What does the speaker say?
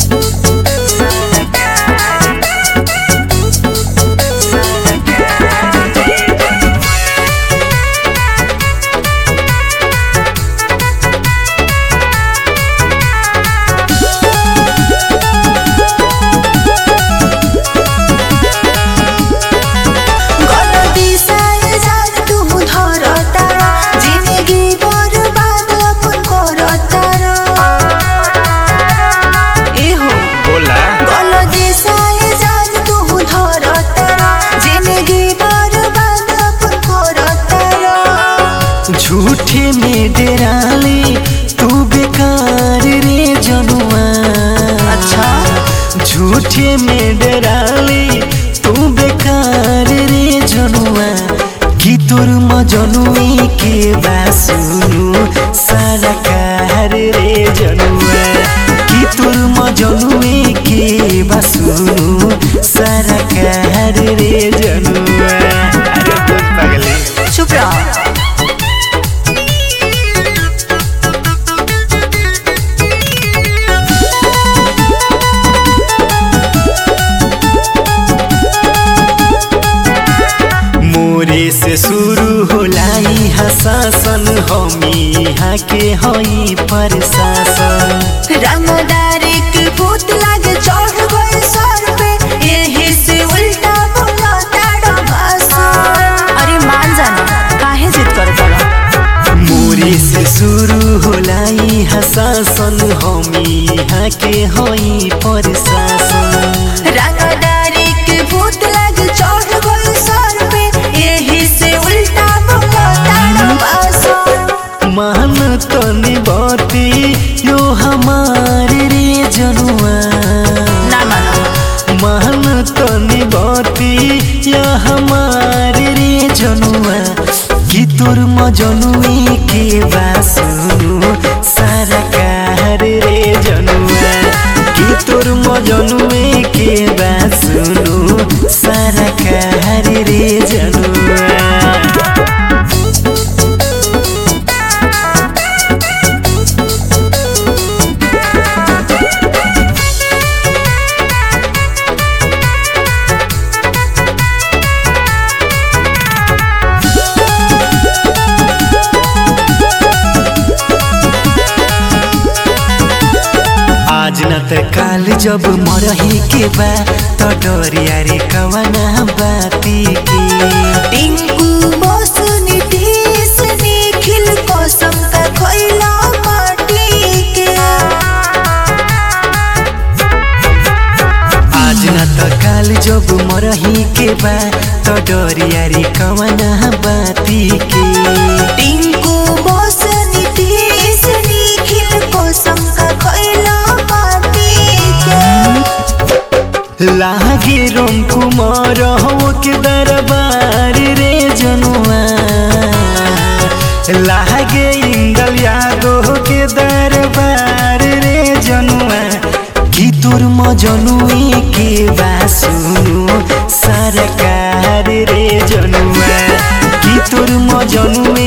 गलती सारे जान तुम धरतारा जिंदगी बर्बाद अपन करतारा एहो बोला गलती सारे जान तुम धरतारा जिंदगी बर्बाद अपन करतारा झूठे में डेराली तू बेकार रे जनुआ अच्छा झूठे में डेराली तू बेकार रे जनुआ कि तोर मजनुई के बासुनु सारा कार रे जनुआ कि तोर मजनुई के बासुनु सारा कार रे जनुआ अरे दूध पगली चुप रहो मोरे से शुरू होला यहाँ शासन हमी यहाँ के हई प्रशासन रंगदारी के भूत लागे चढ़ गए सर पे यही से उल्टा बोला ताड़ा भाषा अरे मान जाना काहे जिद कर पड़ा मोरे से शुरू होला यहाँ शासन हमी यहाँ के हई प्रशासन रंगदारी के भूत लागे चढ़ गए सर पे यही से उल्टा बोला ताड़ा भाषा मान तनी बाती यो हमारे रे जनुआ ना मानो मान तनी बाती या हमारे रे जनुआ कि तोर मजनुई के बासुनु सारा कार रे जनुआ कि तोर मजनुई के बासुनु सारा कार रे जनुआ आज न त काल जब मरही के बा त डरिया रे कवना बाती के टिंकू बस नीतीश निखिल कसम का खैला माटी के आज न त काल जब मरही के बा त डरिया रे कवना बाती के टिंकू बस नीतीश निखिल कसम का खैला माटी के लागे रोम कुमार हो के दरबार रे जनुआ लागे इंदल यादव के दरबार रे जनुआ कि तोर मजनुई के बासुनु सरकार रे जनुआ कि तोर मजनुई